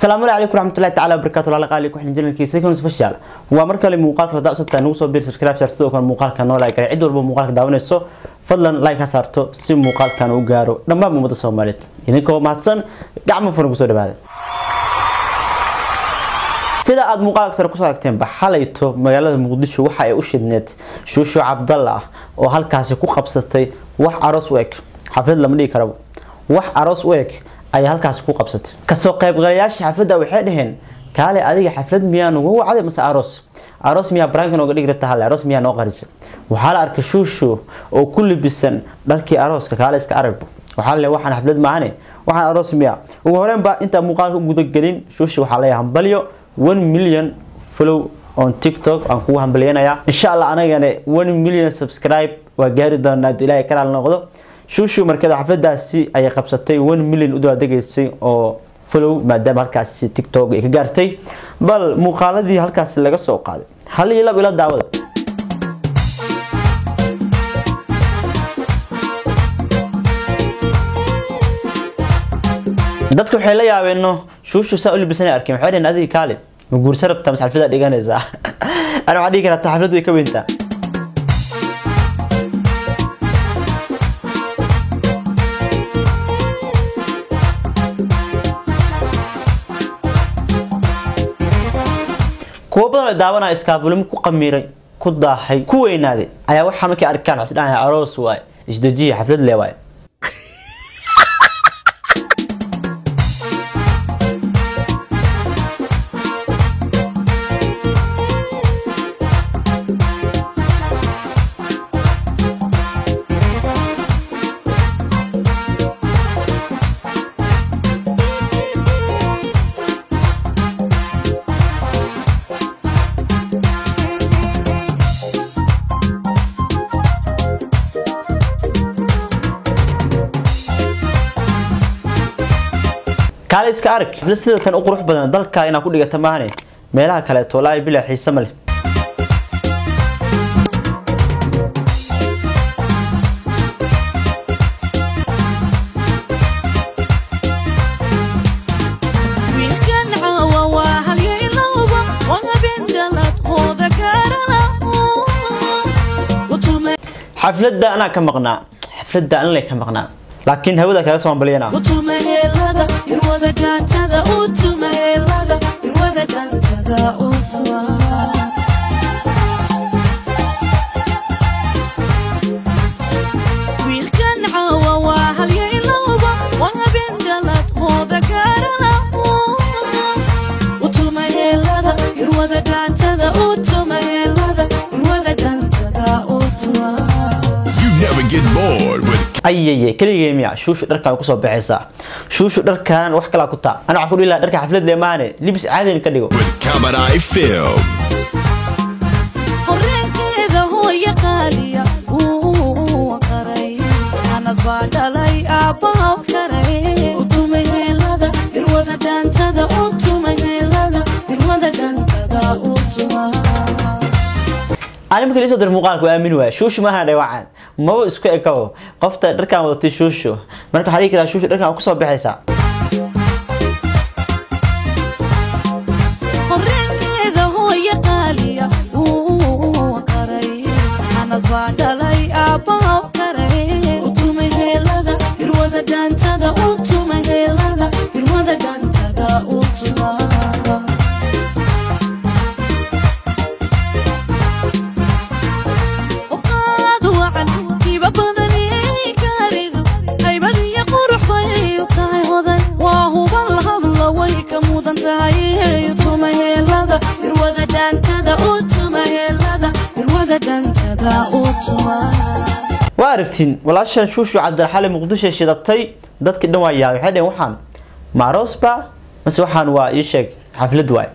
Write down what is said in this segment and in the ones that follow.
asalaamu calaykum raxmatullahi tacaala wabarakaatu laala qaali ku xilin janalkiisa kun special waa mar kale muuqaalka radaa cusubta nagu soo biir subscribe share sidoo kale muuqaalka noo like cid walba muuqaalka daawanayso fadlan like ha saarto si muuqaalkan u gaaro dhammaan ummadda soomaaliyeed idinkoo mahadsan gacmo furan kusoo dhawaada sida aada muuqaalka sare kusoo aragteenba xalayto magaalada muqdisho waxa ay u shidneed shuushu cabdalla ah oo halkaasi ku qabsatay wax aroos u eg xaflad lama dhigi karaba wax aroos u eg ayaa halkaasi ku qabsatay kasoo qaybgalayaasha xafladda waxay dhaheen kaale adiga xaflad miyaa nagu wacday mase aroos aroos miyaa baraanka nooga dhigi rabta hale aroos miyaa noo qarisa waxaa la arkay shuushu oo ku libisan dharkii arooska kaale iska aragbo waxaa le waxaan xaflad maahane waxaan aroos miyaa ugu horeenba intaa muuqaalka u gudagelin shuushu waxaa leeyahay hambalyo one million follow on tiktok aan kugu hambalyeynayaa insha allah anagana one million subscribe waa gaari doonaa haduu ilaahay kalaal noqdo shuushu markada xafladaasi ayay qabsatay one million u daadegaysay oo follow maadaama halkaasi tiktok ay ka gaartay bal muuqaaladii halkaasi laga soo qaaday hal iyo lab ila daawada dadku waxay la yaabeeno shuushu saa u libisanay arkeen waxay dhaheen adiga kaale ma guursa rabtaa mas xaflada dhiganaysaa ana waxaa dhigi karata xafladu way ka weyntaa kuwo badan oo daawanaya iskaabulimo ku qamiiray ku daahay ku weynaaday ayaa waxaa markay arkaan waxay dhahayaa aroos waaye isdejiya xaflad lee waaye kaale iska arag xaflad sida tan u qurux badan dalka inaad ku dhigata maahane meelaha kaleeto laa bilaa xiise ma leh wiilkan caawa waa halyaylowba oo habeen galad qooda gaarala xafladda anaa ka maqnaa xafladda anle ka maqnaa laakiin hawada kaga soo hambalyanaa utuma heelada irwada gaantada utuma heelada irwada gaantada utuma wiilkan caawa waa halyaylowba oo habeen galad qooda gaarala utuma heelada irwada gaantada utuma heelada irwada gaantada utuma You never get bored with ayaye keligay miya shuushu dharkan way kusoo baxaysaa shuushu dharkan wax kalaa ku taa ana waxaa ku dhihi lahaa dharka xaflad lee maahane libis caadin ka dhigo with Kamadai Films. horeenkeeda hooya qaaliya uu qaray anad baa dhalay aabbaha karay utuma heelada irwada dhaantada utuma heelada irwada dhaantada utuma ani markii liisoo dir muuqaalka waa aamini waaya shuushu maaha dhawacaan maba isku ekabo qofta dharkan wadatay shuushu marka waxaa dhihi karaa shuushu dharkan waa kusoo baxaysaa horeenkeeda hooya qaaliya uu qaray anad baa dhalay aabbaha karay utuma heelada irwada dhaantada utuma heelada irwada dhaantada utuma uqaad wacan kiba badaniyay gaaridu haybad iyo qurux bay u tahay hodan waa hubal hadla way ka mudan tahay utuma heelada irwada dhaantada utuma heelada irwada dhaantada utuma waa aragtiin walaashan shuushu cabdilxali muqdisho shidatay dadkii dhan waa yaabay waxay dhaheen waxaan ma aroosba mase waxaan waa ii sheeg xaflad waay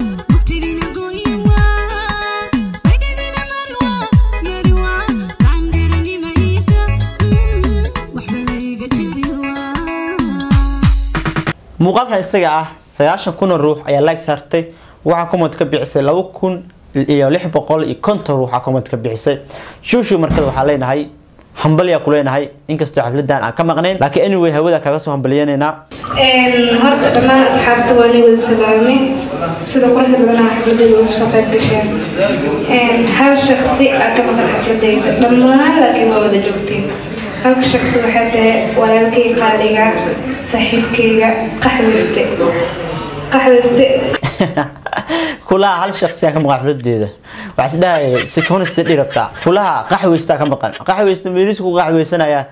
muuqaalkan isaga ah sagaashan kun oo ruux ayaa like saartay waxaa comment ka bixisay laba kun iyo lix boqol iyo konton ruux aa comment ka bixisay shuushu markada waxaa leenahay hambalyaa ku leenahay inkastoo xafladan aan ka maqnayn laakiin anyway hawada kaga soo hambalyanaynaa horta dhammaan asxaabta waa nin wada salaame sida quruxda badanaha xafladayda uga soo qayb gasheen hal shaksi aa ka maqan xafladayda dhammaan laakiin waa wada joogteen halka shaksi waxay tahay walaalkay qaaliga saaxiibkayga qaxwiste qaxwiste kulaha hal shaksiyaa ka maqan xafladeeda waxaa isdhahay si honest dhirabtaa kulaha qaxweystaa ka maqan qaxweysta meelisu ku qaxweysanayaan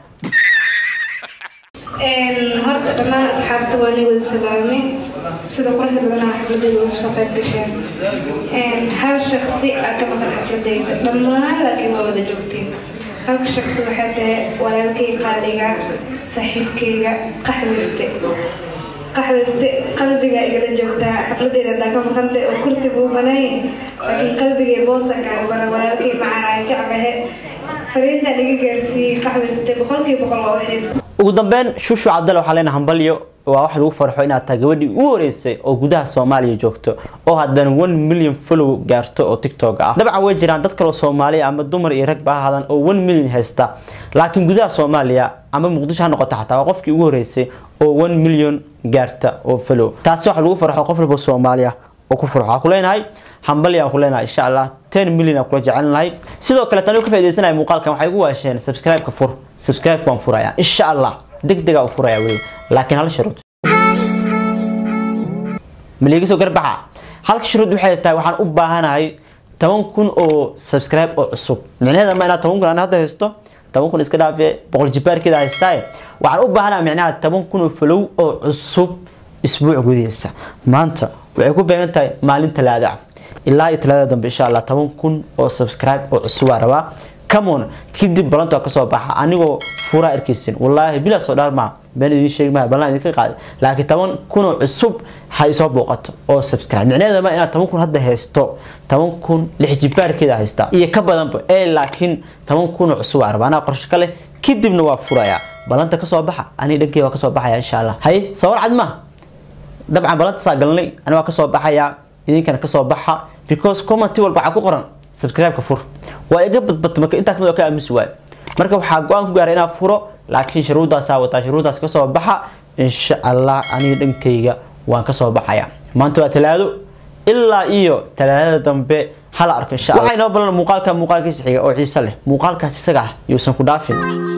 horta dhammaan asxaabta waa nin wada salaame sida quruxda badanaha xafladayda uga soo qayb gasheen hal shaksi aa ka maqan xafladayda dhammaan laakiin waa wada joogteen halka shaksi waxay tahay walaalkay qaaliga saaxiibkayga qaxwiste qaxwiste qalbiga igala joogtaa xafladayda hadaa ka maqantay oo kursiga u banaay laakiin qalbigay boosa kaaga bara walaalkay macaa jeclahe fariintaan iga gaarsiiyey qaxwiste boqolkiiba boqol waa uxiisa ugu dambeyn shushu cabdalle waxaa leenahay hambalyo waa wax lagu farxo inaad tahay gabadhii ugu horeysay oo gudaha soomaaliya joogto oo haddana one million follow gaarto oo tiktok ah dabcan way jiraan dad kaloo soomaaliya ama dumar iyo rag ba ha ahaadaan oo one million haysta laakiin gudaha soomaaliya ama muqdisho ha noqota xataa waa qofkii ugu horeysay oo one million gaarta oo follow taasi waxa lagu farxo qof walba soomaaliya oo ku farxo waxaa ku leenahay hambalya aan ku leenahay insha allah ten million aan kula jecel lahay sidoo kale tani ka faaidaysanaya muuqaalkan waxay igu waasheen subscribe-ka fur subscribe waan furaya insha allah deg dega u furaya weli laakiin hal shuruud maliiga soo garbaxa halka shuruud waxay tahay waxaan u baahanahay toban kun oo subscribe oo cusub micnaheeda ma inaad toban kun aan hadda haysto toban kun iska dhaafe boqol jibaarkeeda haystaaye waxaan u baahanahay micnaha toban kun oo follow oo cusub isbuuc gudihiisa maanta waxay ku beegan tahay maalin talaada ilaa iyo talaada dambe insha allah toban kun oo subscribe oo cusub waa rabaa camon kadib balanta kasoo baxa anigoo furaa arkeysin wallaahi bilaa soo dhaar maa been idiin sheegi maayo ballan idinka qaaday laakiin toban kunoo cusub ha isoo booqato oo subscribe micnaheeda ma inaad toban kun hadda haysto toban kun lix jibaarkeeda haysta iyo ka badanba ee laakiin toban kunoo cusub waa rabaa anaa qorsho ka leh kadibna waa furayaa ballanta kasoo baxa aniga dhankeyga waa kasoo baxaya insha allah haye sawar cad ma dabcan ballantasaa galnay ani waa kasoo baxayaa idinkana kasoo baxa because commenty walba waxaa ku qoran subscribe-ka fur waa iga badbata marka intaa kamid oo ka aamusi waayo marka waxaa go-aan ku gaaray inaa furo laakiin shuruudaasaa wataa shuruudaas kasoo baxa insha allah aniga dhankayga waan kasoo baxaya maanta waa talaado ilaa iyo talaadada dambe hala arko insha allah waxaa inoo balan muuqaalka muuqaalkiisa xiga oo xiise leh muuqaalkaas isaga ah yuusan ku dhaafin